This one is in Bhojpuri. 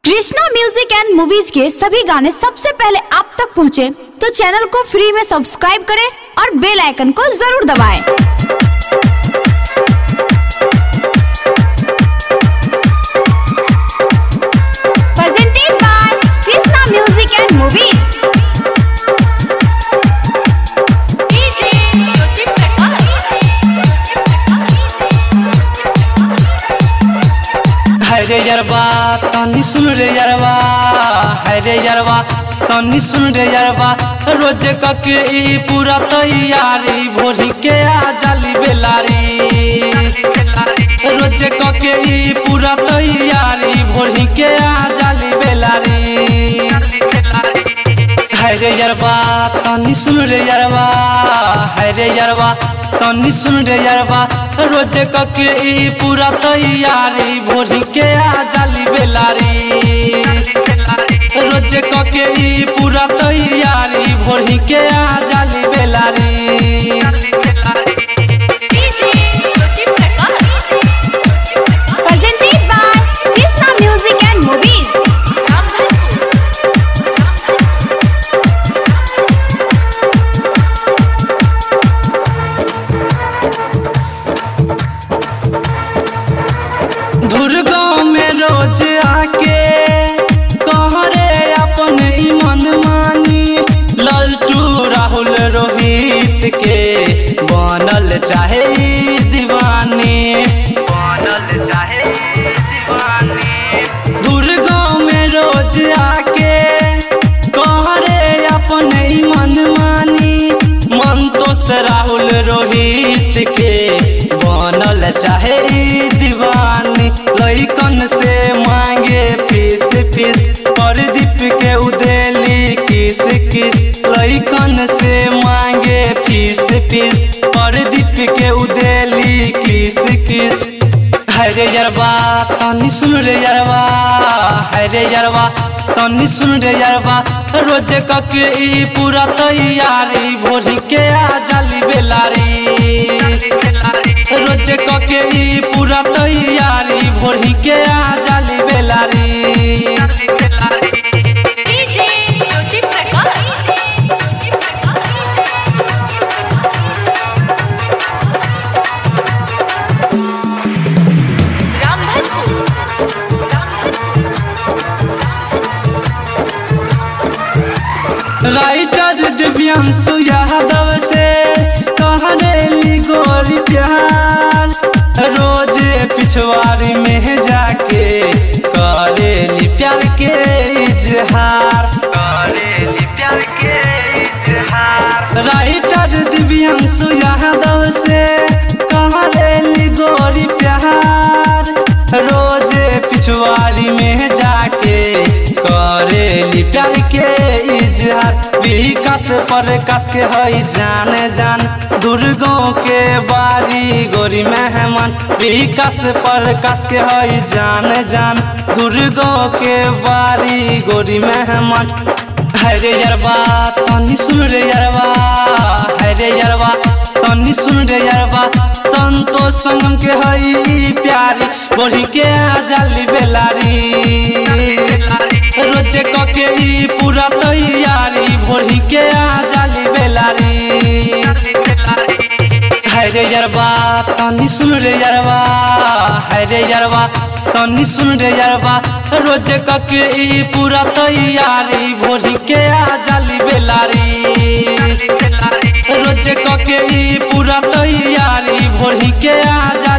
कृष्णा म्यूजिक एंड मूवीज के सभी गाने सबसे पहले आप तक पहुंचे, तो चैनल को फ्री में सब्सक्राइब करें और बेल आइकन को जरूर दबाएं। Presented by Krishna Music and Movies. DJ Jyoti है रे यरवा तनी सुन रे यरवा है रे यरवा तनी सुन रे यरवा रोज कके ई पूरा तैयारी भोरी के आ जाली बेलारी रोज कके ई पूरा तैयारी भोरी के आ जाली बेलारी है रे यरवा तनी सुन रे यरवा है रे यरवा तनी सुन रे यरवा रोज कके ई पूरा तैयारी भोरी के आ जाली बेलारी रोज कके ई पूरा तैयारी भोरी के आ जाली Bellary Presented by Krishna Music and Movies. Durga में रोज आके कहरे अपन ई मन मानी ललटू राहुल रोहित के बनल चाहे ई दीवानी बनल चाहे ई दीवानी दुर्गा में रोज आके कहरे अपन ई मन मानी मन तो से राहुल रोहित के बनल चाहे ई दीवानी लइकन से मांगे फीस फीस प्रदीप के उदेली किस किस लइकन से मांगे फीस फीस प्रदीप के उदेली किस किस है रे यरवा तनी सुन रे यरवा है रे यरवा तनी सुन रे यरवा रोज कके ई पूरा तैयारी भोरी के आ जाली बेलारी रोज कके ई पूरा तैयारी भोरी के आ जाली बेलारी DJ Jyoti writer Divyanshu Yadav से कहरेली गोरी प्यार रोज पिछवाड़ी में जाके करेली प्यार के इजहार करेली प्यार के इजहार राइटर दिव्यांशु यादव से कहरेली गोरी प्यार रोज पिछवाड़ी में जाके करेली प्यार के इजहार विकास पर कस के हई जान जान दुर्गों के बारी गोरी मेहमान विकास पर कस के हई जान जान दुर्गों के बारी गोरी मेहमान है रे यरवा तनी सुन रे यरवा है रे यरवा तनी सुन रे यरवा संतोष संगम के हई प्यारी बोली के आ जाली बेलारी रोज कके ई पूरा तैयारी भोरी के आ जाली बेलारी है रे यरवा तनी सुन रे यरवा है रे यरवा तनी सुन रे यरवा रोज कके ई पूरा तैयारी भोरी के आ जाली बेलारी रोज कके ई पूरा तैयारी भोरी के आ जाली